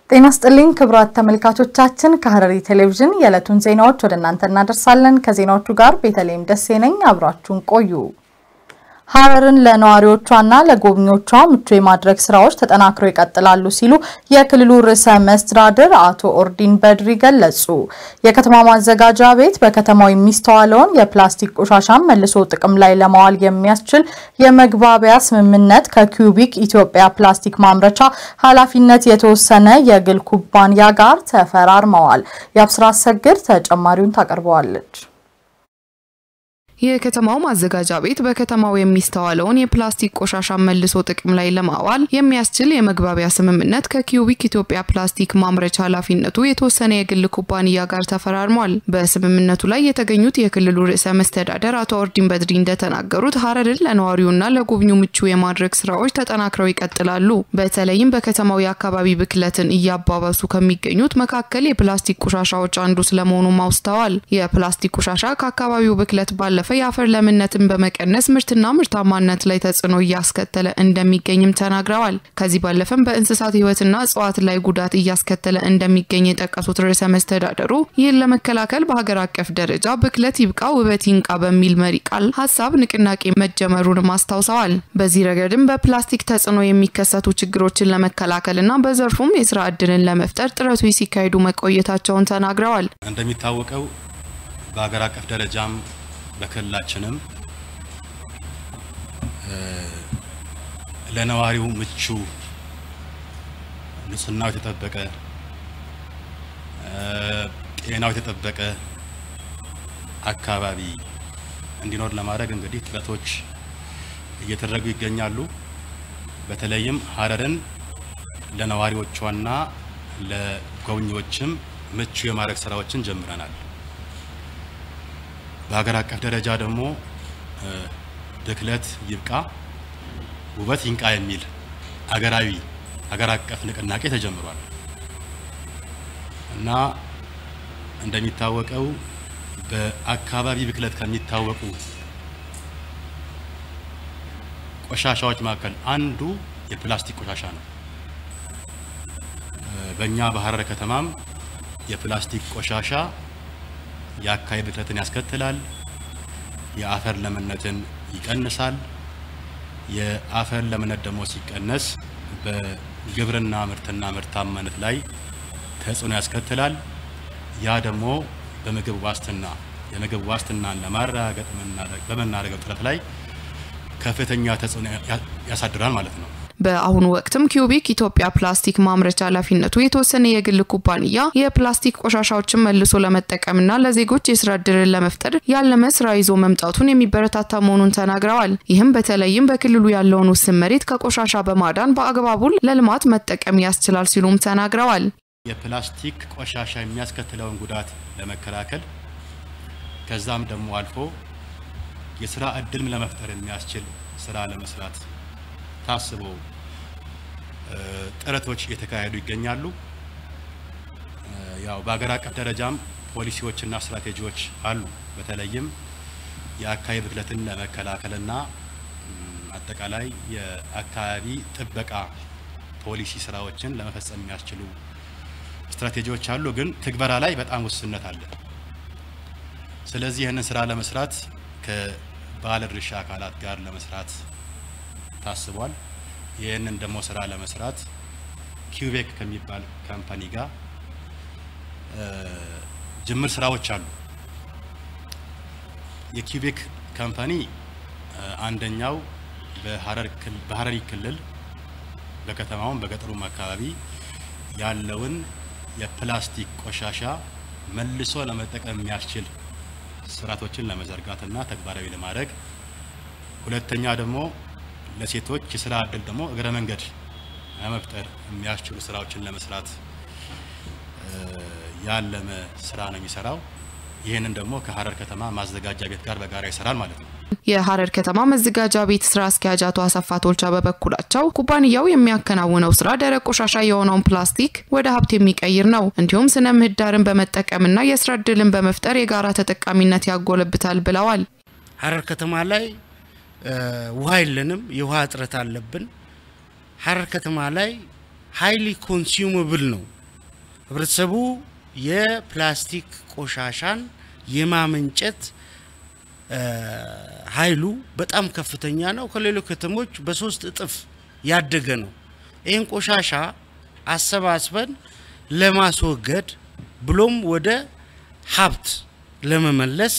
ጤና ስጥልኝ ክቡራት ተመልካቾቻችን፣ ከሐረሪ ቴሌቪዥን የዕለቱን ዜናዎች ወደ እናንተ እናደርሳለን። ከዜናዎቹ ጋር ቤተልሔም ደሴ ነኝ። አብራችሁን ቆዩ። ሐረርን ለነዋሪዎቿና ለጎብኚዎቿ ምቹ የማድረግ ስራዎች ተጠናክረው ይቀጥላሉ ሲሉ የክልሉ ርዕሰ መስተዳድር አቶ ኦርዲን በድሪ ገለጹ። የከተማ ማዘጋጃ ቤት በከተማው የሚስተዋለውን የፕላስቲክ ቆሻሻን መልሶ ጥቅም ላይ ለማዋል የሚያስችል የመግባቢያ ስምምነት ከኪዩቢክ ኢትዮጵያ ፕላስቲክ ማምረቻ ኃላፊነት የተወሰነ የግል ኩባንያ ጋር ተፈራርመዋል። የአብስራ አሰግድ ተጨማሪውን ታቀርበዋለች። የከተማው ማዘጋጃ ቤት በከተማው የሚስተዋለውን የፕላስቲክ ቆሻሻ መልሶ ጥቅም ላይ ለማዋል የሚያስችል የመግባቢያ ስምምነት ከኪዩቢክ ኢትዮጵያ ፕላስቲክ ማምረቻ ኃላፊነቱ የተወሰነ የግል ኩባንያ ጋር ተፈራርሟል። በስምምነቱ ላይ የተገኙት የክልሉ ርዕሰ መስተዳደር አቶ ኦርዲን በድሪ እንደተናገሩት ሐረርን ለነዋሪውና ለጎብኚው ምቹ የማድረግ ስራዎች ተጠናክረው ይቀጥላሉ። በተለይም በከተማው የአካባቢ ብክለትን እያባባሱ ከሚገኙት መካከል የፕላስቲክ ቆሻሻዎች አንዱ ስለመሆኑም አውስተዋል። የፕላስቲክ ቆሻሻ ከአካባቢው ብክለት ባለፈ የአፈር ለምነትን በመቀነስ ምርትና ምርታማነት ላይ ተጽዕኖ እያስከተለ እንደሚገኝም ተናግረዋል። ከዚህ ባለፈም በእንስሳት ሕይወትና እጽዋት ላይ ጉዳት እያስከተለ እንደሚገኝ የጠቀሱት ርዕሰ መስተዳደሩ ይህን ለመከላከል በሀገር አቀፍ ደረጃ ብክለት ይብቃ ውበት ይንቃ በሚል መሪ ቃል ሀሳብ ንቅናቄ መጀመሩንም አስታውሰዋል። በዚህ ረገድም በፕላስቲክ ተጽዕኖ የሚከሰቱ ችግሮችን ለመከላከልና በዘርፉም የስራ እድልን ለመፍጠር ጥረቶች ሲካሄዱ መቆየታቸውን ተናግረዋል። እንደሚታወቀው በሀገር አቀፍ ደረጃም በክልላችንም ለነዋሪው ምቹ ንጽህናው የተጠበቀ ጤናው የተጠበቀ አካባቢ እንዲኖር ለማድረግ እንግዲህ ጥረቶች እየተደረጉ ይገኛሉ። በተለይም ሐረርን ለነዋሪዎቿና ለጎብኚዎችም ምቹ የማድረግ ስራዎችን ጀምረናል። በሀገር አቀፍ ደረጃ ደግሞ ብክለት ይብቃ ውበት ይንቃ የሚል አገራዊ ሀገር አቀፍ ንቅናቄ ተጀምሯል እና እንደሚታወቀው በአካባቢ ብክለት ከሚታወቁ ቆሻሻዎች መካከል አንዱ የፕላስቲክ ቆሻሻ ነው። በእኛ በሐረር ከተማም የፕላስቲክ ቆሻሻ የአካባቢ ብክለትን ያስከትላል። የአፈር ለምነትን ይቀንሳል። የአፈር ለምነት ደግሞ ሲቀነስ በግብርና ምርትና ምርታማነት ላይ ተጽዕኖ ያስከትላል። ያ ደግሞ በምግብ ዋስትና የምግብ ዋስትናን ለማረጋገጥ በምናደርገው ጥረት ላይ ከፍተኛ ተጽዕኖ ያሳድራል ማለት ነው። በአሁኑ ወቅትም ኪዩቢክ ኢትዮጵያ ፕላስቲክ ማምረቻ ኃላፊነቱ የተወሰነ የግል ኩባንያ የፕላስቲክ ቆሻሻዎችን መልሶ ለመጠቀምና ለዜጎች የስራ እድልን ለመፍጠር ያለመ ስራ ይዞ መምጣቱን የሚበረታታ መሆኑን ተናግረዋል። ይህም በተለይም በክልሉ ያለውን ውስን መሬት ከቆሻሻ በማዳን በአግባቡ ለልማት መጠቀም ያስችላል ሲሉም ተናግረዋል። የፕላስቲክ ቆሻሻ የሚያስከትለውን ጉዳት ለመከላከል ከዛም ደግሞ አልፎ የስራ እድልም ለመፍጠር የሚያስችል ስራ ለመስራት ታስቦ ጥረቶች እየተካሄዱ ይገኛሉ። ያው በሀገር አቀፍ ደረጃም ፖሊሲዎችና ስትራቴጂዎች አሉ። በተለይም የአካባቢ ብክለትን ለመከላከልና አጠቃላይ የአካባቢ ጥበቃ ፖሊሲ ስራዎችን ለመፈጸም የሚያስችሉ ስትራቴጂዎች አሉ። ግን ትግበራ ላይ በጣም ውስንነት አለ። ስለዚህ ይህንን ስራ ለመስራት ከባለድርሻ አካላት ጋር ለመስራት ታስቧል። ይህንን ደግሞ ስራ ለመስራት ኪዩቤክ ከሚባል ካምፓኒ ጋር ጅምር ስራዎች አሉ። የኪዩቤክ ካምፓኒ አንደኛው በሐረሪ ክልል በከተማውም በገጠሩም አካባቢ ያለውን የፕላስቲክ ቆሻሻ መልሶ ለመጠቀም የሚያስችል ስርዓቶችን ለመዘርጋትና ተግባራዊ ለማድረግ ሁለተኛ ደግሞ ለሴቶች የስራ እድል ደግሞ እግረ መንገድ ለመፍጠር የሚያስችሉ ስራዎችን ለመስራት ያለመ ስራ ነው የሚሰራው። ይህንን ደግሞ ከሐረር ከተማ ማዘጋጃ ቤት ጋር በጋራ ይሰራል ማለት ነው። የሐረር ከተማ መዘጋጃ ቤት ስራ አስኪያጅ አቶ አሰፋ ቶልቻ በበኩላቸው ኩባንያው የሚያከናውነው ስራ ደረቅ ቆሻሻ የሆነውን ፕላስቲክ ወደ ሀብት የሚቀይር ነው፣ እንዲሁም ስነ ምህዳርን በመጠቀምና የስራ እድልን በመፍጠር የጋራ ተጠቃሚነት ያጎለብታል ብለዋል። ሐረር ከተማ ላይ ውሃ የለንም፣ የውሃ እጥረት አለብን። ሐረር ከተማ ላይ ሀይሊ ኮንሱመብል ነው ህብረተሰቡ የፕላስቲክ ቆሻሻን የማመንጨት ኃይሉ በጣም ከፍተኛ ነው። ከሌሎች ከተሞች በሶስት እጥፍ ያደገ ነው። ይህን ቆሻሻ አሰባስበን ለማስወገድ ብሎም ወደ ሀብት ለመመለስ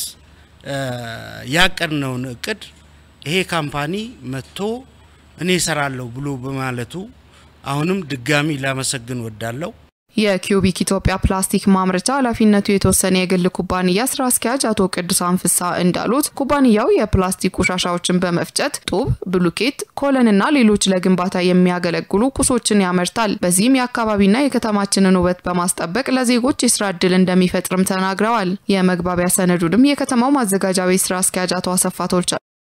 ያቀድነውን እቅድ ይሄ ካምፓኒ መጥቶ እኔ እሰራለሁ ብሎ በማለቱ አሁንም ድጋሚ ላመሰግን ወዳለሁ። የኪዩቢክ ኢትዮጵያ ፕላስቲክ ማምረቻ ኃላፊነቱ የተወሰነ የግል ኩባንያ ስራ አስኪያጅ አቶ ቅዱሳን ፍሳ እንዳሉት ኩባንያው የፕላስቲክ ቆሻሻዎችን በመፍጨት ጡብ፣ ብሉኬት፣ ኮለንና ሌሎች ለግንባታ የሚያገለግሉ ቁሶችን ያመርታል። በዚህም የአካባቢና የከተማችንን ውበት በማስጠበቅ ለዜጎች የስራ እድል እንደሚፈጥርም ተናግረዋል። የመግባቢያ ሰነዱንም የከተማው ማዘጋጃ ቤት ስራ አስኪያጅ አቶ አሰፋ ቶልቻ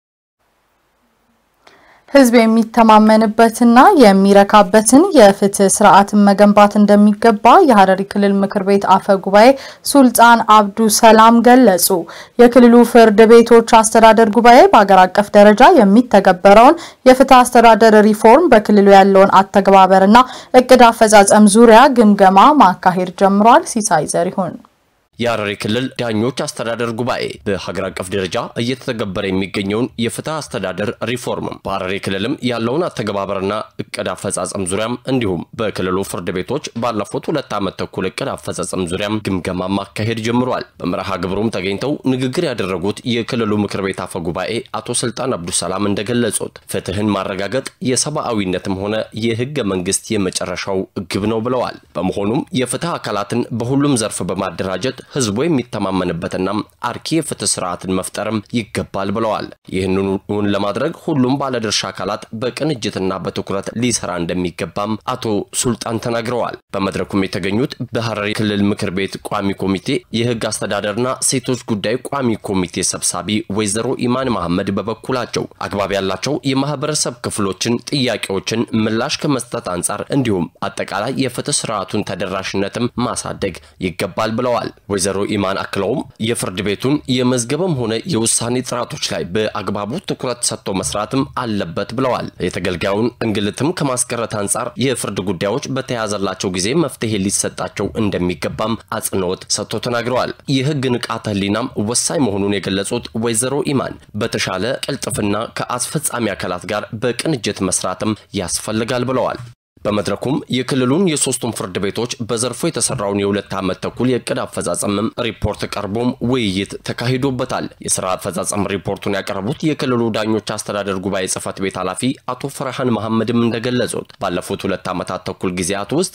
ህዝብ የሚተማመንበትና የሚረካበትን የፍትህ ስርዓትን መገንባት እንደሚገባ የሀረሪ ክልል ምክር ቤት አፈ ጉባኤ ሱልጣን አብዱ ሰላም ገለጹ። የክልሉ ፍርድ ቤቶች አስተዳደር ጉባኤ በሀገር አቀፍ ደረጃ የሚተገበረውን የፍትህ አስተዳደር ሪፎርም በክልሉ ያለውን አተገባበርና እቅድ አፈጻጸም ዙሪያ ግምገማ ማካሄድ ጀምሯል። ሲሳይ ዘሪሁን የሀረሪ ክልል ዳኞች አስተዳደር ጉባኤ በሀገር አቀፍ ደረጃ እየተተገበረ የሚገኘውን የፍትህ አስተዳደር ሪፎርም በሀረሪ ክልልም ያለውን አተገባበርና እቅድ አፈጻጸም ዙሪያም እንዲሁም በክልሉ ፍርድ ቤቶች ባለፉት ሁለት ዓመት ተኩል እቅድ አፈጻጸም ዙሪያም ግምገማ ማካሄድ ጀምሯል። በመርሃ ግብሩም ተገኝተው ንግግር ያደረጉት የክልሉ ምክር ቤት አፈ ጉባኤ አቶ ስልጣን አብዱሰላም እንደገለጹት ፍትህን ማረጋገጥ የሰብአዊነትም ሆነ የህገ መንግስት የመጨረሻው ግብ ነው ብለዋል። በመሆኑም የፍትህ አካላትን በሁሉም ዘርፍ በማደራጀት ህዝቡ የሚተማመንበትና አርኪ የፍትህ ስርዓትን መፍጠርም ይገባል ብለዋል። ይህንን እውን ለማድረግ ሁሉም ባለድርሻ አካላት በቅንጅትና በትኩረት ሊሰራ እንደሚገባም አቶ ሱልጣን ተናግረዋል። በመድረኩም የተገኙት በሀረሪ ክልል ምክር ቤት ቋሚ ኮሚቴ የህግ አስተዳደርና ሴቶች ጉዳይ ቋሚ ኮሚቴ ሰብሳቢ ወይዘሮ ኢማን መሐመድ በበኩላቸው አግባብ ያላቸው የማህበረሰብ ክፍሎችን ጥያቄዎችን ምላሽ ከመስጠት አንጻር እንዲሁም አጠቃላይ የፍትህ ስርዓቱን ተደራሽነትም ማሳደግ ይገባል ብለዋል። ወይዘሮ ኢማን አክለውም የፍርድ ቤቱን የመዝገብም ሆነ የውሳኔ ጥራቶች ላይ በአግባቡ ትኩረት ሰጥቶ መስራትም አለበት ብለዋል። የተገልጋዩን እንግልትም ከማስቀረት አንጻር የፍርድ ጉዳዮች በተያዘላቸው ጊዜ መፍትሄ ሊሰጣቸው እንደሚገባም አጽንኦት ሰጥቶ ተናግረዋል። የህግ ንቃተ ህሊናም ወሳኝ መሆኑን የገለጹት ወይዘሮ ኢማን በተሻለ ቅልጥፍና ከአስፈጻሚ አካላት ጋር በቅንጅት መስራትም ያስፈልጋል ብለዋል። በመድረኩም የክልሉን የሶስቱም ፍርድ ቤቶች በዘርፉ የተሰራውን የሁለት ዓመት ተኩል የእቅድ አፈጻጸምም ሪፖርት ቀርቦም ውይይት ተካሂዶበታል። የስራ አፈጻጸም ሪፖርቱን ያቀረቡት የክልሉ ዳኞች አስተዳደር ጉባኤ ጽህፈት ቤት ኃላፊ አቶ ፈርሃን መሐመድም እንደገለጹት ባለፉት ሁለት ዓመታት ተኩል ጊዜያት ውስጥ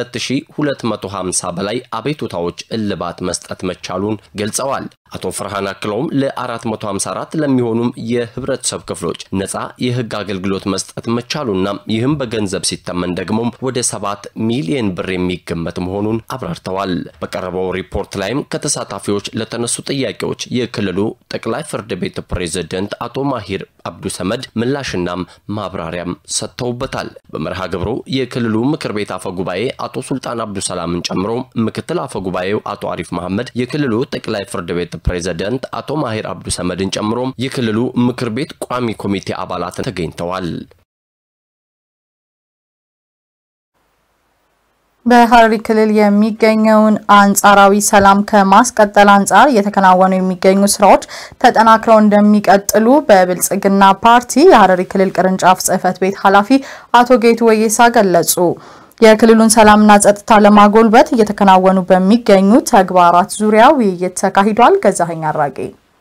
ከ2250 በላይ አቤቱታዎች እልባት መስጠት መቻሉን ገልጸዋል። አቶ ፈርሃን አክለውም ለ454 ለሚሆኑም የህብረተሰብ ክፍሎች ነፃ የህግ አገልግሎት መስጠት መቻሉና ይህም በገንዘብ ሲተመን ደግሞም ወደ ሰባት ሚሊዮን ብር የሚገመት መሆኑን አብራርተዋል። በቀረበው ሪፖርት ላይም ከተሳታፊዎች ለተነሱ ጥያቄዎች የክልሉ ጠቅላይ ፍርድ ቤት ፕሬዝደንት አቶ ማሂር አብዱ ሰመድ ምላሽናም ማብራሪያም ሰጥተውበታል። በመርሃ ግብሩ የክልሉ ምክር ቤት አፈ ጉባኤ አቶ ሱልጣን አብዱ ሰላምን ጨምሮ ምክትል አፈ ጉባኤው አቶ አሪፍ መሐመድ፣ የክልሉ ጠቅላይ ፍርድ ቤት ፕሬዝደንት አቶ ማሂር አብዱ ሰመድን ጨምሮ የክልሉ ምክር ቤት ቋሚ ኮሚቴ አባላት ተገኝተዋል። በሀረሪ ክልል የሚገኘውን አንጻራዊ ሰላም ከማስቀጠል አንጻር እየተከናወኑ የሚገኙ ስራዎች ተጠናክረው እንደሚቀጥሉ በብልጽግና ፓርቲ የሀረሪ ክልል ቅርንጫፍ ጽህፈት ቤት ኃላፊ አቶ ጌቱ ወየሳ ገለጹ። የክልሉን ሰላምና ጸጥታ ለማጎልበት እየተከናወኑ በሚገኙ ተግባራት ዙሪያ ውይይት ተካሂዷል። ገዛኸኝ አራጌ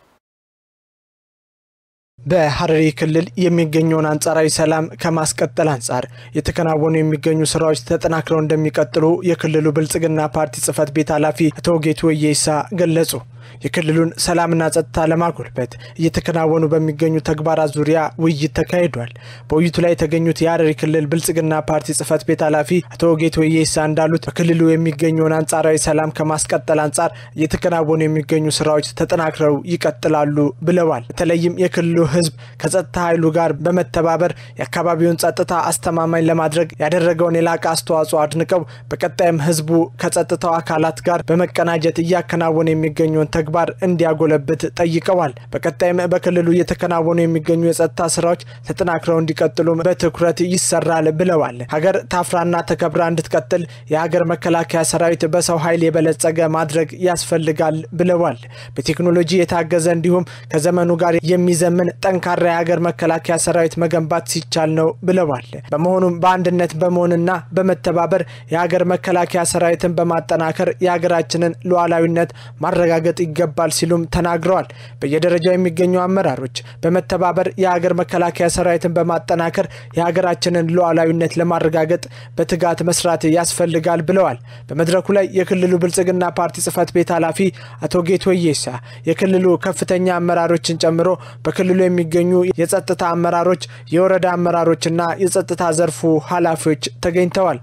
በሀረሪ ክልል የሚገኘውን አንጻራዊ ሰላም ከማስቀጠል አንጻር የተከናወኑ የሚገኙ ስራዎች ተጠናክረው እንደሚቀጥሉ የክልሉ ብልጽግና ፓርቲ ጽህፈት ቤት ኃላፊ አቶ ጌቱ ወየሳ ገለጹ። የክልሉን ሰላምና ጸጥታ ለማጎልበት እየተከናወኑ በሚገኙ ተግባራት ዙሪያ ውይይት ተካሂዷል። በውይይቱ ላይ የተገኙት የሀረሪ ክልል ብልጽግና ፓርቲ ጽህፈት ቤት ኃላፊ አቶ ጌቱ ወየሳ እንዳሉት በክልሉ የሚገኘውን አንጻራዊ ሰላም ከማስቀጠል አንጻር እየተከናወኑ የሚገኙ ስራዎች ተጠናክረው ይቀጥላሉ ብለዋል። በተለይም የክልሉ ህዝብ ከጸጥታ ኃይሉ ጋር በመተባበር የአካባቢውን ጸጥታ አስተማማኝ ለማድረግ ያደረገውን የላቀ አስተዋጽኦ አድንቀው በቀጣይም ህዝቡ ከጸጥታው አካላት ጋር በመቀናጀት እያከናወነ የሚገኘውን ተግባር እንዲያጎለብት ጠይቀዋል። በቀጣይም በክልሉ እየተከናወኑ የሚገኙ የጸጥታ ስራዎች ተጠናክረው እንዲቀጥሉም በትኩረት ይሰራል ብለዋል። ሀገር ታፍራና ተከብራ እንድትቀጥል የሀገር መከላከያ ሰራዊት በሰው ኃይል የበለጸገ ማድረግ ያስፈልጋል ብለዋል። በቴክኖሎጂ የታገዘ እንዲሁም ከዘመኑ ጋር የሚዘምን ጠንካራ የሀገር መከላከያ ሰራዊት መገንባት ሲቻል ነው ብለዋል። በመሆኑም በአንድነት በመሆንና በመተባበር የሀገር መከላከያ ሰራዊትን በማጠናከር የሀገራችንን ሉዓላዊነት ማረጋገጥ ይገባል ሲሉም ተናግረዋል። በየደረጃው የሚገኙ አመራሮች በመተባበር የሀገር መከላከያ ሰራዊትን በማጠናከር የሀገራችንን ሉዓላዊነት ለማረጋገጥ በትጋት መስራት ያስፈልጋል ብለዋል። በመድረኩ ላይ የክልሉ ብልጽግና ፓርቲ ጽህፈት ቤት ኃላፊ አቶ ጌቶ ወየሳ የክልሉ ከፍተኛ አመራሮችን ጨምሮ በክልሉ የሚገኙ የጸጥታ አመራሮች፣ የወረዳ አመራሮችና የጸጥታ ዘርፉ ኃላፊዎች ተገኝተዋል።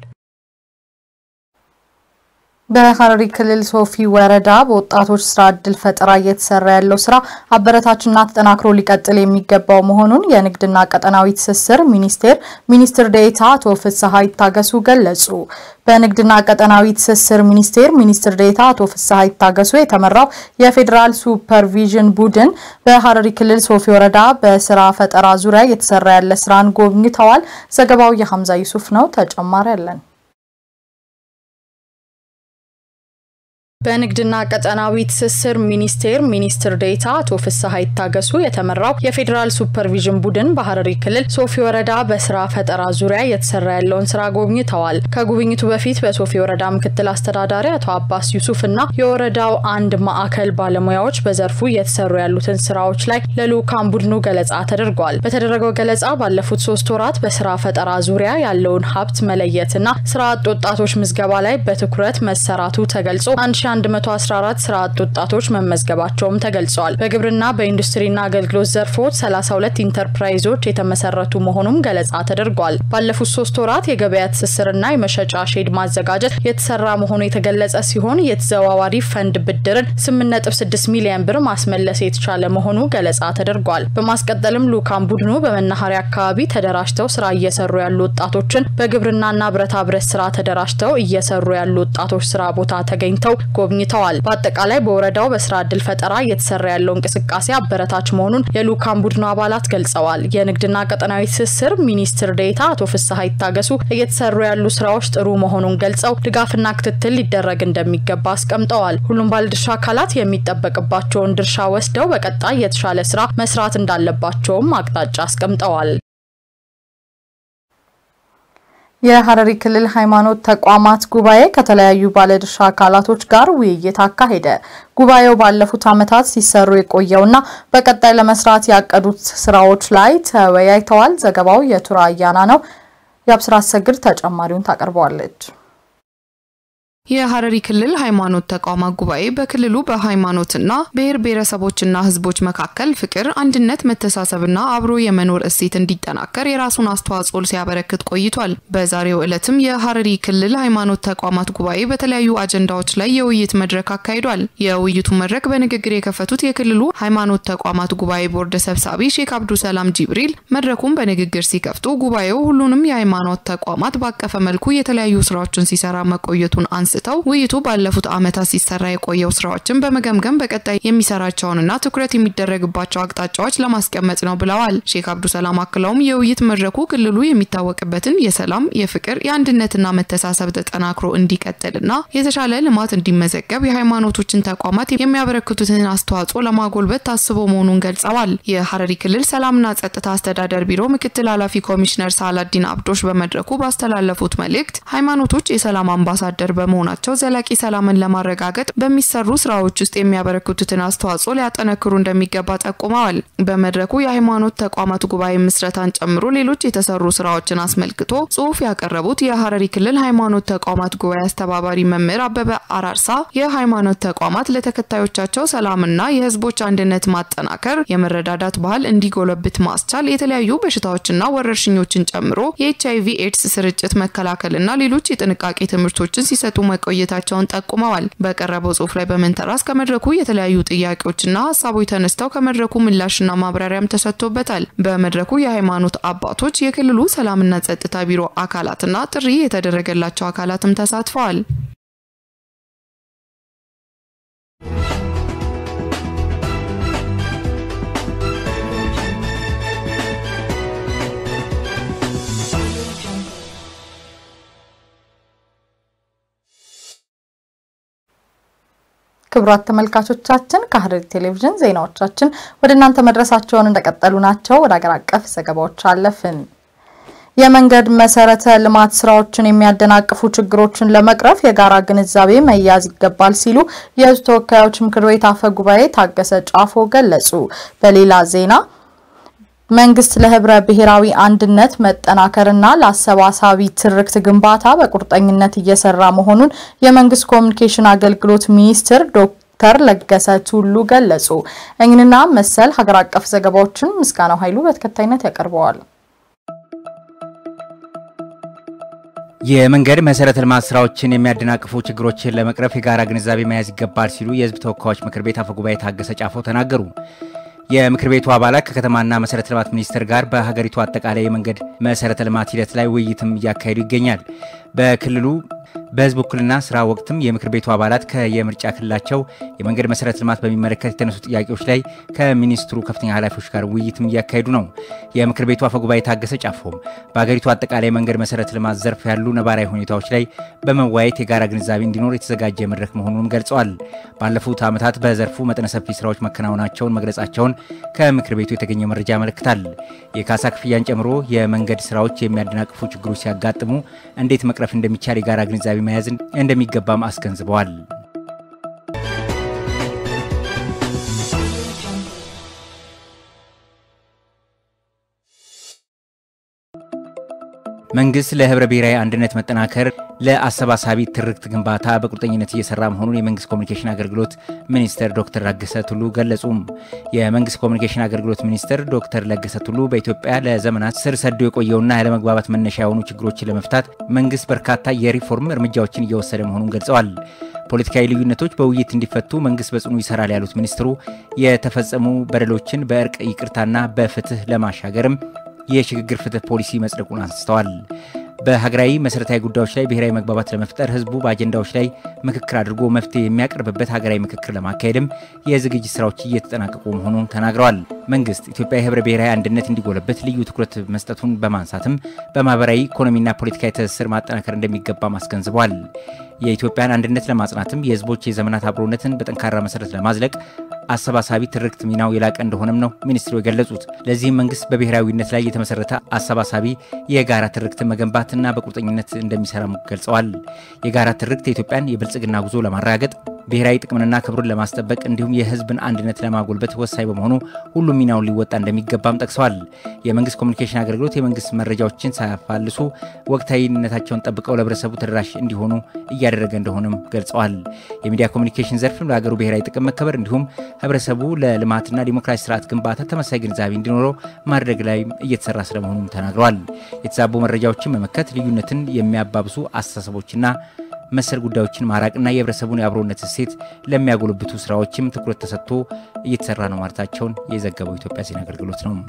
በሐረሪ ክልል ሶፊ ወረዳ በወጣቶች ስራ እድል ፈጠራ እየተሰራ ያለው ስራ አበረታችና ተጠናክሮ ሊቀጥል የሚገባው መሆኑን የንግድና ቀጠናዊ ትስስር ሚኒስቴር ሚኒስትር ዴኤታ አቶ ፍስሐ ይታገሱ ገለጹ። በንግድና ቀጠናዊ ትስስር ሚኒስቴር ሚኒስትር ዴኤታ አቶ ፍስሐ ይታገሱ የተመራው የፌዴራል ሱፐርቪዥን ቡድን በሐረሪ ክልል ሶፊ ወረዳ በስራ ፈጠራ ዙሪያ እየተሰራ ያለ ስራን ጎብኝተዋል። ዘገባው የሐምዛ ዩሱፍ ነው። ተጨማሪ አለን። በንግድና ቀጠናዊ ትስስር ሚኒስቴር ሚኒስትር ዴኤታ አቶ ፍስሐ ይታገሱ የተመራው የፌዴራል ሱፐርቪዥን ቡድን በሐረሪ ክልል ሶፊ ወረዳ በስራ ፈጠራ ዙሪያ እየተሰራ ያለውን ስራ ጎብኝተዋል። ከጉብኝቱ በፊት በሶፊ ወረዳ ምክትል አስተዳዳሪ አቶ አባስ ዩሱፍ እና የወረዳው አንድ ማዕከል ባለሙያዎች በዘርፉ እየተሰሩ ያሉትን ስራዎች ላይ ለልዑካን ቡድኑ ገለጻ ተደርጓል። በተደረገው ገለጻ ባለፉት ሶስት ወራት በስራ ፈጠራ ዙሪያ ያለውን ሀብት መለየትና ስራ አጥ ወጣቶች ምዝገባ ላይ በትኩረት መሰራቱ ተገልጾ 1114 ስራ አጥ ወጣቶች መመዝገባቸውም ተገልጸዋል። በግብርና በኢንዱስትሪና አገልግሎት ዘርፎች 32 ኢንተርፕራይዞች የተመሰረቱ መሆኑም ገለጻ ተደርጓል። ባለፉት ሶስት ወራት የገበያ ትስስርና የመሸጫ ሼድ ማዘጋጀት የተሰራ መሆኑ የተገለጸ ሲሆን የተዘዋዋሪ ፈንድ ብድርን 8.6 ሚሊዮን ብር ማስመለስ የተቻለ መሆኑ ገለጻ ተደርጓል። በማስቀጠልም ልዑካን ቡድኑ በመናኸሪያ አካባቢ ተደራጅተው ስራ እየሰሩ ያሉ ወጣቶችን በግብርናና ብረታ ብረት ስራ ተደራጅተው እየሰሩ ያሉ ወጣቶች ስራ ቦታ ተገኝተው ጎብኝተዋል። በአጠቃላይ በወረዳው በስራ እድል ፈጠራ እየተሰራ ያለው እንቅስቃሴ አበረታች መሆኑን የልዑካን ቡድኑ አባላት ገልጸዋል። የንግድና ቀጠናዊ ትስስር ሚኒስትር ዴኤታ አቶ ፍስሐ ይታገሱ እየተሰሩ ያሉ ስራዎች ጥሩ መሆኑን ገልጸው ድጋፍና ክትትል ሊደረግ እንደሚገባ አስቀምጠዋል። ሁሉም ባለድርሻ አካላት የሚጠበቅባቸውን ድርሻ ወስደው በቀጣይ የተሻለ ስራ መስራት እንዳለባቸውም አቅጣጫ አስቀምጠዋል። የሐረሪ ክልል ሃይማኖት ተቋማት ጉባኤ ከተለያዩ ባለድርሻ አካላቶች ጋር ውይይት አካሄደ። ጉባኤው ባለፉት ዓመታት ሲሰሩ የቆየውና በቀጣይ ለመስራት ያቀዱት ስራዎች ላይ ተወያይተዋል። ዘገባው የቱራ አያና ነው። የአብስራ አሰግድ ተጨማሪውን ታቀርበዋለች። የሐረሪ ክልል ሃይማኖት ተቋማት ጉባኤ በክልሉ በሃይማኖትና ብሔር ብሔረሰቦችና ሕዝቦች መካከል ፍቅር፣ አንድነት፣ መተሳሰብና አብሮ የመኖር እሴት እንዲጠናከር የራሱን አስተዋጽኦ ሲያበረክት ቆይቷል። በዛሬው ዕለትም የሐረሪ ክልል ሃይማኖት ተቋማት ጉባኤ በተለያዩ አጀንዳዎች ላይ የውይይት መድረክ አካሂዷል። የውይይቱ መድረክ በንግግር የከፈቱት የክልሉ ሃይማኖት ተቋማት ጉባኤ ቦርድ ሰብሳቢ ሼክ አብዱ ሰላም ጂብሪል መድረኩን በንግግር ሲከፍቱ ጉባኤው ሁሉንም የሃይማኖት ተቋማት ባቀፈ መልኩ የተለያዩ ስራዎችን ሲሰራ መቆየቱን አንስ አንስተው ውይይቱ ባለፉት ዓመታት ሲሰራ የቆየው ስራዎችን በመገምገም በቀጣይ የሚሰራቸውንና ትኩረት የሚደረግባቸው አቅጣጫዎች ለማስቀመጥ ነው ብለዋል። ሼክ አብዱ ሰላም አክለውም የውይይት መድረኩ ክልሉ የሚታወቅበትን የሰላም፣ የፍቅር፣ የአንድነትና መተሳሰብ ተጠናክሮ እንዲቀጥልና የተሻለ ልማት እንዲመዘገብ የሃይማኖቶችን ተቋማት የሚያበረክቱትን አስተዋጽኦ ለማጎልበት ታስቦ መሆኑን ገልጸዋል። የሐረሪ ክልል ሰላምና ጸጥታ አስተዳደር ቢሮ ምክትል ኃላፊ ኮሚሽነር ሳላዲን አብዶሽ በመድረኩ ባስተላለፉት መልእክት ሃይማኖቶች የሰላም አምባሳደር በመሆናቸው ናቸው ዘላቂ ሰላምን ለማረጋገጥ በሚሰሩ ስራዎች ውስጥ የሚያበረክቱትን አስተዋጽኦ ሊያጠነክሩ እንደሚገባ ጠቁመዋል። በመድረኩ የሃይማኖት ተቋማት ጉባኤ ምስረታን ጨምሮ ሌሎች የተሰሩ ስራዎችን አስመልክቶ ጽሁፍ ያቀረቡት የሐረሪ ክልል ሃይማኖት ተቋማት ጉባኤ አስተባባሪ መምህር አበበ አራርሳ የሃይማኖት ተቋማት ለተከታዮቻቸው ሰላምና የህዝቦች አንድነት ማጠናከር፣ የመረዳዳት ባህል እንዲጎለብት ማስቻል፣ የተለያዩ በሽታዎችና ወረርሽኞችን ጨምሮ የኤች አይቪ ኤድስ ስርጭት መከላከልና ሌሎች የጥንቃቄ ትምህርቶችን ሲሰጡ መቆየታቸውን ጠቁመዋል። በቀረበው ጽሁፍ ላይ በመንተራስ ከመድረኩ የተለያዩ ጥያቄዎችና ሀሳቦች ተነስተው ከመድረኩ ምላሽና ማብራሪያም ተሰጥቶበታል። በመድረኩ የሃይማኖት አባቶች፣ የክልሉ ሰላምና ጸጥታ ቢሮ አካላትና ጥሪ የተደረገላቸው አካላትም ተሳትፈዋል። ክቡራት ተመልካቾቻችን ከሐረሪ ቴሌቪዥን ዜናዎቻችን ወደ እናንተ መድረሳቸውን እንደቀጠሉ ናቸው። ወደ አገር አቀፍ ዘገባዎች አለፍን። የመንገድ መሰረተ ልማት ስራዎችን የሚያደናቅፉ ችግሮችን ለመቅረፍ የጋራ ግንዛቤ መያዝ ይገባል ሲሉ የሕዝብ ተወካዮች ምክር ቤት አፈ ጉባኤ ታገሰ ጫፎ ገለጹ። በሌላ ዜና መንግስት ለህብረ ብሔራዊ አንድነት መጠናከርና ለአሰባሳቢ ትርክት ግንባታ በቁርጠኝነት እየሰራ መሆኑን የመንግስት ኮሚኒኬሽን አገልግሎት ሚኒስትር ዶክተር ለገሰ ቱሉ ገለጹ። እኝንና መሰል ሀገር አቀፍ ዘገባዎችን ምስጋናው ኃይሉ በተከታይነት ያቀርበዋል። የመንገድ መሰረተ ልማት ስራዎችን የሚያደናቅፉ ችግሮችን ለመቅረፍ የጋራ ግንዛቤ መያዝ ይገባል ሲሉ የህዝብ ተወካዮች ምክር ቤት አፈጉባኤ ታገሰ ጫፎ ተናገሩ። የምክር ቤቱ አባላት ከከተማና መሰረተ ልማት ሚኒስቴር ጋር በሀገሪቱ አጠቃላይ የመንገድ መሰረተ ልማት ሂደት ላይ ውይይትም እያካሄዱ ይገኛል። በክልሉ በህዝብ ውክልና ስራ ወቅትም የምክር ቤቱ አባላት ከየምርጫ ክልላቸው የመንገድ መሰረተ ልማት በሚመለከት የተነሱ ጥያቄዎች ላይ ከሚኒስትሩ ከፍተኛ ኃላፊዎች ጋር ውይይትም እያካሄዱ ነው። የምክር ቤቱ አፈጉባኤ ታገሰ ጫፎም በሀገሪቱ አጠቃላይ መንገድ መሰረተ ልማት ዘርፍ ያሉ ነባራዊ ሁኔታዎች ላይ በመወያየት የጋራ ግንዛቤ እንዲኖር የተዘጋጀ መድረክ መሆኑንም ገልጸዋል። ባለፉት ዓመታት በዘርፉ መጠነ ሰፊ ስራዎች መከናወናቸውን መግለጻቸውን ከምክር ቤቱ የተገኘ መረጃ ያመለክታል። የካሳ ክፍያን ጨምሮ የመንገድ ስራዎች የሚያደናቅፉ ችግሮች ሲያጋጥሙ እንዴት መቅረፍ እንደሚቻል የጋራ ግንዛቤ መያዝ እንደሚገባም አስገንዝበዋል። መንግስት ለህብረ ብሔራዊ አንድነት መጠናከር ለአሰባሳቢ ትርክት ግንባታ በቁርጠኝነት እየሰራ መሆኑን የመንግስት ኮሚኒኬሽን አገልግሎት ሚኒስትር ዶክተር ለገሰ ቱሉ ገለጹም። የመንግስት ኮሚኒኬሽን አገልግሎት ሚኒስትር ዶክተር ለገሰ ቱሉ በኢትዮጵያ ለዘመናት ስር ሰዶ የቆየውና ያለመግባባት መነሻ የሆኑ ችግሮችን ለመፍታት መንግስት በርካታ የሪፎርም እርምጃዎችን እየወሰደ መሆኑን ገልጸዋል። ፖለቲካዊ ልዩነቶች በውይይት እንዲፈቱ መንግስት በጽኑ ይሰራል ያሉት ሚኒስትሩ የተፈጸሙ በደሎችን በእርቅ ይቅርታና በፍትህ ለማሻገርም የሽግግር ፍትህ ፖሊሲ መጽደቁን አንስተዋል። በሀገራዊ መሰረታዊ ጉዳዮች ላይ ብሔራዊ መግባባት ለመፍጠር ህዝቡ በአጀንዳዎች ላይ ምክክር አድርጎ መፍትሄ የሚያቀርብበት ሀገራዊ ምክክር ለማካሄድም የዝግጅት ስራዎች እየተጠናቀቁ መሆኑን ተናግረዋል። መንግስት ኢትዮጵያ የህብረ ብሔራዊ አንድነት እንዲጎለበት ልዩ ትኩረት መስጠቱን በማንሳትም በማህበራዊ ኢኮኖሚና ፖለቲካዊ ትስስር ማጠናከር እንደሚገባም አስገንዝቧል። የኢትዮጵያን አንድነት ለማጽናትም የህዝቦች የዘመናት አብሮነትን በጠንካራ መሰረት ለማዝለቅ አሰባሳቢ ትርክት ሚናው የላቀ እንደሆነም ነው ሚኒስትሩ የገለጹት። ለዚህም መንግስት በብሔራዊነት ላይ የተመሰረተ አሰባሳቢ የጋራ ትርክትን መገንባትና በቁርጠኝነት እንደሚሰራም ገልጸዋል። የጋራ ትርክት የኢትዮጵያን የብልጽግና ጉዞ ለማረጋገጥ ብሔራዊ ጥቅምንና ክብሩን ለማስጠበቅ እንዲሁም የህዝብን አንድነት ለማጎልበት ወሳኝ በመሆኑ ሁሉም ሚናውን ሊወጣ እንደሚገባም ጠቅሰዋል። የመንግስት ኮሚኒኬሽን አገልግሎት የመንግስት መረጃዎችን ሳያፋልሱ ወቅታዊነታቸውን ጠብቀው ለህብረተሰቡ ተደራሽ እንዲሆኑ እያደረገ እንደሆነም ገልጸዋል። የሚዲያ ኮሚኒኬሽን ዘርፍም ለሀገሩ ብሔራዊ ጥቅም መከበር እንዲሁም ህብረተሰቡ ለልማትና ዲሞክራሲ ስርዓት ግንባታ ተመሳሳይ ግንዛቤ እንዲኖረው ማድረግ ላይም እየተሰራ ስለመሆኑም ተናግረዋል። የተዛቡ መረጃዎችን መመከት፣ ልዩነትን የሚያባብሱ አስተሳሰቦችና መሰል ጉዳዮችን ማራቅና የህብረተሰቡን የአብሮነት እሴት ለሚያጎለብቱ ስራዎችም ትኩረት ተሰጥቶ እየተሰራ ነው ማለታቸውን የዘገበው ኢትዮጵያ ዜና አገልግሎት ነው።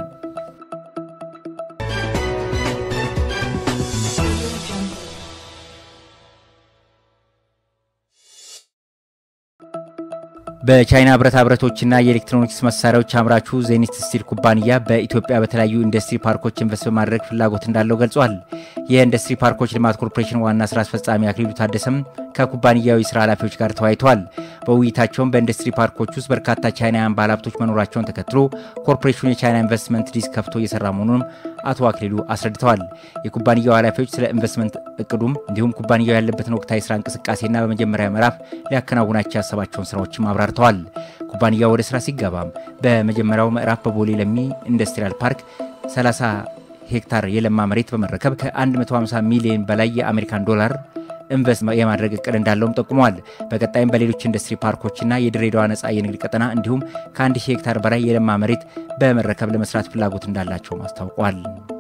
በቻይና ብረታ ብረቶችና የኤሌክትሮኒክስ መሳሪያዎች አምራቹ ዜኒት ስቲል ኩባንያ በኢትዮጵያ በተለያዩ ኢንዱስትሪ ፓርኮች ኢንቨስት በማድረግ ፍላጎት እንዳለው ገልጿል። የኢንዱስትሪ ፓርኮች ልማት ኮርፖሬሽን ዋና ስራ አስፈጻሚ አክሊሉ ታደሰም ከኩባንያው የስራ ኃላፊዎች ጋር ተወያይተዋል። በውይይታቸውም በኢንዱስትሪ ፓርኮች ውስጥ በርካታ ቻይናውያን ባለሀብቶች መኖራቸውን ተከትሎ ኮርፖሬሽኑ የቻይና ኢንቨስትመንት ሊዝ ከፍቶ እየሰራ መሆኑንም አቶ አክሊሉ አስረድተዋል። የኩባንያው ኃላፊዎች ስለ ኢንቨስትመንት እቅዱም እንዲሁም ኩባንያው ያለበትን ወቅታዊ ስራ እንቅስቃሴና በመጀመሪያ ምዕራፍ ሊያከናውናቸው ያሰባቸውን ስራዎችም አብራርተዋል። ኩባንያው ወደ ስራ ሲገባም በመጀመሪያው ምዕራፍ በቦሌ ለሚ ኢንዱስትሪያል ፓርክ 30 ሄክታር የለማ መሬት በመረከብ ከ150 ሚሊዮን በላይ የአሜሪካን ዶላር ኢንቨስት የማድረግ እቅድ እንዳለውም ጠቁመዋል። በቀጣይም በሌሎች ኢንዱስትሪ ፓርኮችና የድሬዳዋ ነጻ የንግድ ቀጠና እንዲሁም ከአንድ ሺህ ሄክታር በላይ የለማ መሬት በመረከብ ለመስራት ፍላጎት እንዳላቸውም አስታውቋል።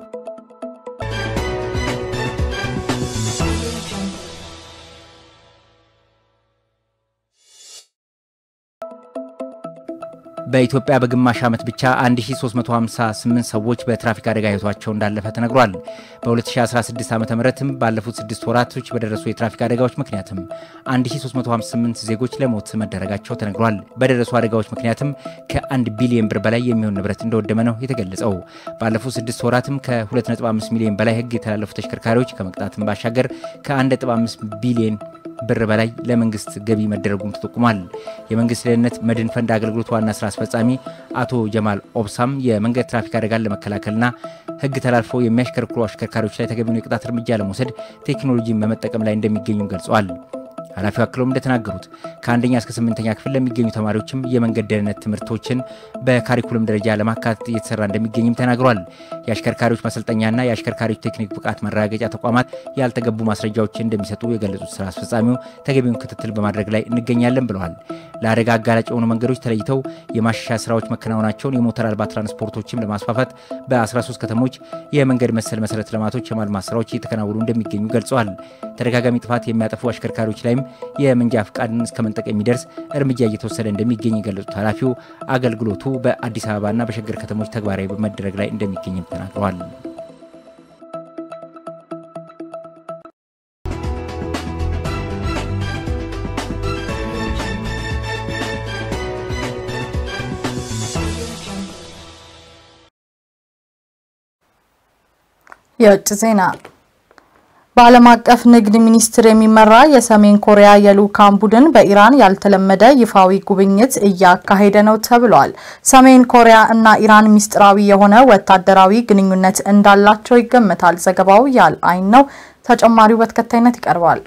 በኢትዮጵያ በግማሽ ዓመት ብቻ 1358 ሰዎች በትራፊክ አደጋ ህይወታቸው እንዳለፈ ተነግሯል። በ2016 ዓ ምትም ባለፉት ስድስት ወራቶች በደረሱ የትራፊክ አደጋዎች ምክንያትም 1358 ዜጎች ለሞት መደረጋቸው ተነግሯል። በደረሱ አደጋዎች ምክንያትም ከ1 ቢሊዮን ብር በላይ የሚሆን ንብረት እንደወደመ ነው የተገለጸው። ባለፉት ስድስት ወራትም ከ2.5 ሚሊዮን በላይ ህግ የተላለፉ ተሽከርካሪዎች ከመቅጣትም ባሻገር ከ1.5 ቢሊዮን ብር በላይ ለመንግስት ገቢ መደረጉም ተጠቁሟል። የመንግስት ደህንነት መድን ፈንድ አገልግሎት ዋና ስራ አስፈጻሚ አቶ ጀማል ኦብሳም የመንገድ ትራፊክ አደጋን ለመከላከልና ሕግ ተላልፈው የሚያሽከረክሩ አሽከርካሪዎች ላይ ተገቢውን የቅጣት እርምጃ ለመውሰድ ቴክኖሎጂን በመጠቀም ላይ እንደሚገኙም ገልጸዋል። ኃላፊው አክለውም እንደተናገሩት ከአንደኛ እስከ ስምንተኛ ክፍል ለሚገኙ ተማሪዎችም የመንገድ ደህንነት ትምህርቶችን በካሪኩለም ደረጃ ለማካተት እየተሰራ እንደሚገኝም ተናግሯል። የአሽከርካሪዎች ማሰልጠኛና የአሽከርካሪዎች ቴክኒክ ብቃት ማረጋገጫ ተቋማት ያልተገቡ ማስረጃዎችን እንደሚሰጡ የገለጹት ስራ አስፈጻሚው ተገቢውን ክትትል በማድረግ ላይ እንገኛለን ብለዋል። ለአደጋ አጋላጭ የሆኑ መንገዶች ተለይተው የማሻሻያ ስራዎች መከናወናቸውን የሞተር አልባ ትራንስፖርቶችን ለማስፋፋት በ13 ከተሞች የመንገድ መሰል መሰረተ ልማቶች የማልማት ስራዎች እየተከናወኑ እንደሚገኙ ገልጸዋል። ተደጋጋሚ ጥፋት የሚያጠፉ አሽከርካሪዎች ላይም የመንጃ ፍቃድን እስከ መንጠቅ የሚደርስ እርምጃ እየተወሰደ እንደሚገኝ የገለጹት ኃላፊው አገልግሎቱ በአዲስ አበባና በሸገር ከተሞች ተግባራዊ በመደረግ ላይ እንደሚገኝም ተናግረዋል። የውጭ ዜና በዓለም አቀፍ ንግድ ሚኒስቴር የሚመራ የሰሜን ኮሪያ የልዑካን ቡድን በኢራን ያልተለመደ ይፋዊ ጉብኝት እያካሄደ ነው ተብሏል። ሰሜን ኮሪያ እና ኢራን ሚስጥራዊ የሆነ ወታደራዊ ግንኙነት እንዳላቸው ይገመታል። ዘገባው ያል አይን ነው። ተጨማሪው በተከታይነት ይቀርባል።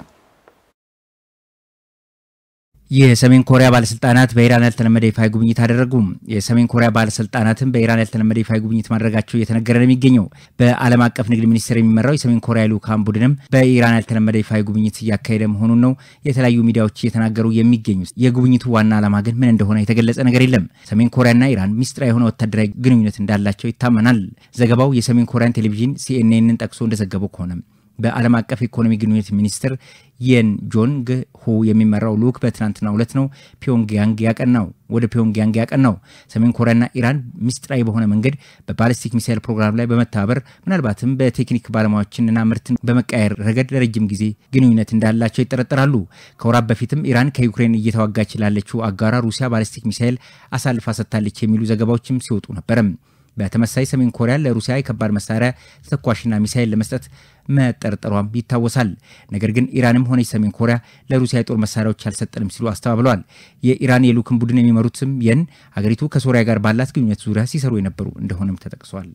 የሰሜን ኮሪያ ባለስልጣናት በኢራን ያልተለመደ ይፋዊ ጉብኝት አደረጉ። የሰሜን ኮሪያ ባለስልጣናትም በኢራን ያልተለመደ ይፋዊ ጉብኝት ማድረጋቸው እየተነገረ ነው የሚገኘው። በዓለም አቀፍ ንግድ ሚኒስቴር የሚመራው የሰሜን ኮሪያ ልዑካን ቡድንም በኢራን ያልተለመደ ይፋዊ ጉብኝት እያካሄደ መሆኑን ነው የተለያዩ ሚዲያዎች እየተናገሩ የሚገኙት። የጉብኝቱ ዋና ዓላማ ግን ምን እንደሆነ የተገለጸ ነገር የለም። ሰሜን ኮሪያና ኢራን ሚስጥራዊ የሆነ ወታደራዊ ግንኙነት እንዳላቸው ይታመናል። ዘገባው የሰሜን ኮሪያን ቴሌቪዥን ሲኤንኤንን ጠቅሶ እንደዘገበው ከሆነ በዓለም አቀፍ ኢኮኖሚ ግንኙነት ሚኒስትር የን ጆንግ ሁ የሚመራው ልዑክ በትናንትናው ዕለት ነው ፒዮንግያንግ ያቀናው ወደ ፒዮንግያንግ ያቀናው። ሰሜን ኮሪያና ኢራን ሚስጥራዊ በሆነ መንገድ በባሊስቲክ ሚሳይል ፕሮግራም ላይ በመተባበር ምናልባትም በቴክኒክ ባለሙያዎችንና ምርትን በመቃየር ረገድ ለረጅም ጊዜ ግንኙነት እንዳላቸው ይጠረጠራሉ። ከወራት በፊትም ኢራን ከዩክሬን እየተዋጋች ላለችው አጋሯ ሩሲያ ባሊስቲክ ሚሳይል አሳልፋ ሰጥታለች የሚሉ ዘገባዎችም ሲወጡ ነበረም። በተመሳይ ሰሜን ኮሪያ ለሩሲያ የከባድ መሳሪያ ተተኳሽና ሚሳይል ለመስጠት መጠርጠሯም ይታወሳል። ነገር ግን ኢራንም ሆነች ሰሜን ኮሪያ ለሩሲያ የጦር መሳሪያዎች አልሰጠንም ሲሉ አስተባብለዋል። የኢራን የልዑክን ቡድን የሚመሩትም የን ሀገሪቱ ከሶሪያ ጋር ባላት ግንኙነት ዙሪያ ሲሰሩ የነበሩ እንደሆነም ተጠቅሷል።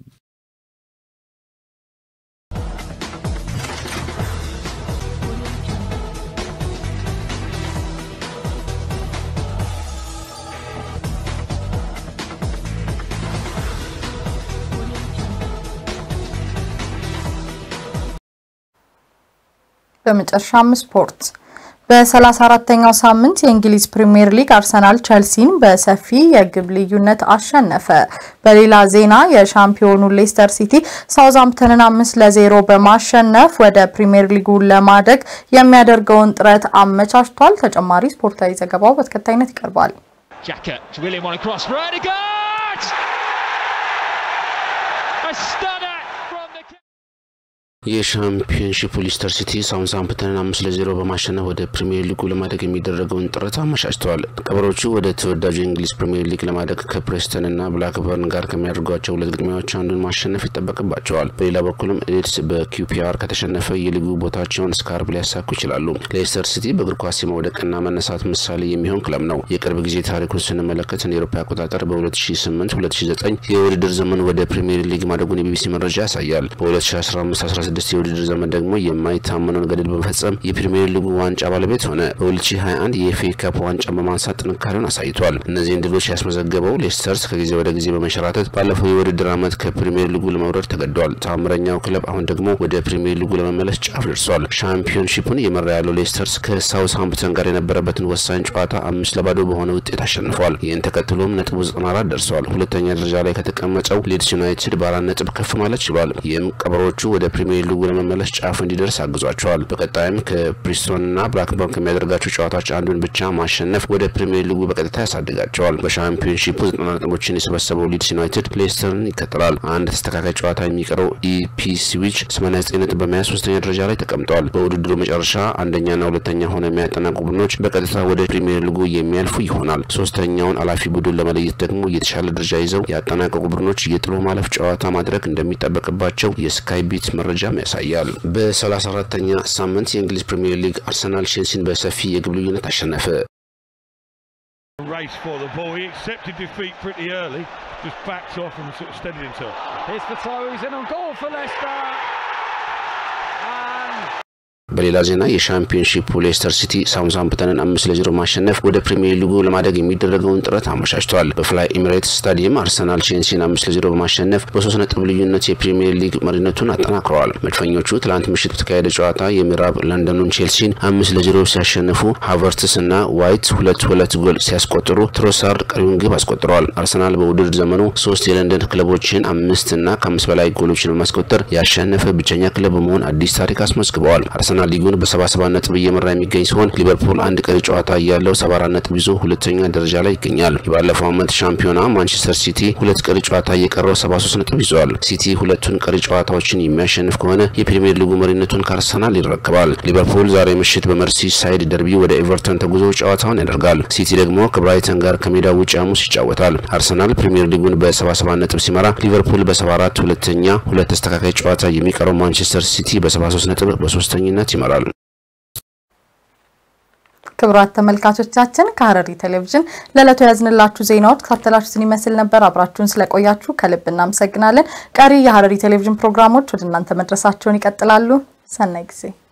በመጨረሻም ስፖርት በ34ተኛው ሳምንት የእንግሊዝ ፕሪምየር ሊግ አርሰናል ቸልሲን በሰፊ የግብ ልዩነት አሸነፈ። በሌላ ዜና የሻምፒዮኑ ሌስተር ሲቲ ሳውዝሃምፕተንን አምስት ለዜሮ በማሸነፍ ወደ ፕሪምየር ሊጉ ለማደግ የሚያደርገውን ጥረት አመቻችቷል። ተጨማሪ ስፖርታዊ ዘገባው በተከታይነት ይቀርባል። የሻምፒዮንሺፕ ሊስተር ሲቲ ሳውዝሃምፕተንን አምስት ለዜሮ በማሸነፍ ወደ ፕሪምየር ሊጉ ለማደግ የሚደረገውን ጥረት አመቻችተዋል። ቀበሮቹ ወደ ተወዳጁ የእንግሊዝ ፕሪምየር ሊግ ለማደግ ከፕሬስተንና ብላክበርን ጋር ከሚያደርጓቸው ሁለት ግጥሚያዎች አንዱን ማሸነፍ ይጠበቅባቸዋል። በሌላ በኩልም ሊድስ በኪውፒአር ከተሸነፈ የሊጉ ቦታቸውን እስከ አርብ ሊያሳኩ ይችላሉ። ሌስተር ሲቲ በእግር ኳስ የመውደቅና መነሳት ምሳሌ የሚሆን ክለብ ነው። የቅርብ ጊዜ ታሪኩን ስንመለከት እንደ ኤሮፓ አቆጣጠር በ2008 2009 የውድድር ዘመን ወደ ፕሪምየር ሊግ ማደጉን የቢቢሲ መረጃ ያሳያል። በ2015 ስድስት የውድድር ዘመን ደግሞ የማይታመነውን ገድል በመፈጸም የፕሪሚየር ሊጉ ዋንጫ ባለቤት ሆነ። በ2021 የኤፍኤ ካፕ ዋንጫ በማንሳት ጥንካሬውን አሳይቷል። እነዚህን ድሎች ያስመዘገበው ሌስተርስ ከጊዜ ወደ ጊዜ በመንሸራተት ባለፈው የውድድር ዓመት ከፕሪሚየር ሊጉ ለመውረድ ተገዷል። ታምረኛው ክለብ አሁን ደግሞ ወደ ፕሪሚየር ሊጉ ለመመለስ ጫፍ ደርሷል። ሻምፒዮንሺፑን እየመራ ያለው ሌስተርስ ከሳውዝሃምፕተን ጋር የነበረበትን ወሳኝ ጨዋታ አምስት ለባዶ በሆነ ውጤት አሸንፏል። ይህን ተከትሎም ነጥቡ 94 ደርሰዋል። ሁለተኛ ደረጃ ላይ ከተቀመጠው ሊድስ ዩናይትድ በአራት ነጥብ ከፍ ማለት ችሏል። ይህም ቀበሮቹ ወደ ፕሪሚየር ሊጉ ለመመለስ ጫፍ እንዲደርስ አግዟቸዋል። በቀጣይም ከፕሪስቶንና ብላክበርን ከሚያደርጋቸው ጨዋታዎች አንዱን ብቻ ማሸነፍ ወደ ፕሪሚየር ሊጉ በቀጥታ ያሳድጋቸዋል። በሻምፒዮንሺፑ ዘጠና ነጥቦችን የሰበሰበው ሊድስ ዩናይትድ ሌስተርን ይከተላል። አንድ ተስተካካይ ጨዋታ የሚቀረው ኢፒስዊች 89 ነጥብ በመያዝ ሶስተኛ ደረጃ ላይ ተቀምጠዋል። በውድድሩ መጨረሻ አንደኛና ሁለተኛ ሆነው የሚያጠናቁ ቡድኖች በቀጥታ ወደ ፕሪሚየር ሊጉ የሚያልፉ ይሆናል። ሶስተኛውን አላፊ ቡድን ለመለየት ደግሞ የተሻለ ደረጃ ይዘው ያጠናቀቁ ቡድኖች የጥሎ ማለፍ ጨዋታ ማድረግ እንደሚጠበቅባቸው የስካይ ቢት መረጃ መረጃም ያሳያል። በ34ተኛ ሳምንት የእንግሊዝ ፕሪምየር ሊግ አርሰናል ቼልሲን በሰፊ የግብ ልዩነት አሸነፈ። race for the ball. He accepted defeat pretty early, just backed off and sort of steadied himself. Here's the throw, he's in on goal for Leicester. በሌላ ዜና የሻምፒዮንሺፕ ሌስተር ሲቲ ሳውዝሃምፕተንን አምስት ለዜሮ ማሸነፍ ወደ ፕሪሚየር ሊጉ ለማደግ የሚደረገውን ጥረት አመቻችቷል። በፍላይ ኤሚሬትስ ስታዲየም አርሰናል ቼልሲን አምስት ለዜሮ በማሸነፍ በሶስት ነጥብ ልዩነት የፕሪሚየር ሊግ መሪነቱን አጠናክረዋል። መድፈኞቹ ትላንት ምሽት በተካሄደ ጨዋታ የምዕራብ ለንደኑን ቼልሲን አምስት ለዜሮ ሲያሸንፉ ሃቨርትስ እና ዋይት ሁለት ሁለት ጎል ሲያስቆጥሩ ትሮሳርድ ቀሪውን ግብ አስቆጥረዋል። አርሰናል በውድድር ዘመኑ ሶስት የለንደን ክለቦችን አምስት እና ከአምስት በላይ ጎሎችን በማስቆጠር ያሸነፈ ብቸኛ ክለብ በመሆን አዲስ ታሪክ አስመዝግበዋል። አርሰናል ሊጉን በ77 ነጥብ እየመራ የሚገኝ ሲሆን ሊቨርፑል አንድ ቀሪ ጨዋታ እያለው 74 ነጥብ ይዞ ሁለተኛ ደረጃ ላይ ይገኛል። የባለፈው ዓመት ሻምፒዮና ማንቸስተር ሲቲ ሁለት ቀሪ ጨዋታ እየቀረው 73 ነጥብ ይዟል። ሲቲ ሁለቱን ቀሪ ጨዋታዎችን የሚያሸንፍ ከሆነ የፕሪሚየር ሊጉ መሪነቱን ከአርሰናል ይረከባል። ሊቨርፑል ዛሬ ምሽት በመርሲ ሳይድ ደርቢ ወደ ኤቨርተን ተጉዞ ጨዋታውን ያደርጋል። ሲቲ ደግሞ ከብራይተን ጋር ከሜዳው ውጭ ሐሙስ ይጫወታል። አርሰናል ፕሪሚየር ሊጉን በ77 ነጥብ ሲመራ ሊቨርፑል በ74 ሁለተኛ፣ ሁለት ተስተካካይ ጨዋታ የሚቀረው ማንቸስተር ሲቲ በ73 ነጥብ በሶስተኝነት ይመራል። ክቡራት ተመልካቾቻችን ከሐረሪ ቴሌቪዥን ለዕለቱ ያዝንላችሁ ዜናዎች ተከታተላችሁትን ይመስል ነበር። አብራችሁን ስለቆያችሁ ከልብ እናመሰግናለን። ቀሪ የሐረሪ ቴሌቪዥን ፕሮግራሞች ወደ እናንተ መድረሳቸውን ይቀጥላሉ። ሰናይ ጊዜ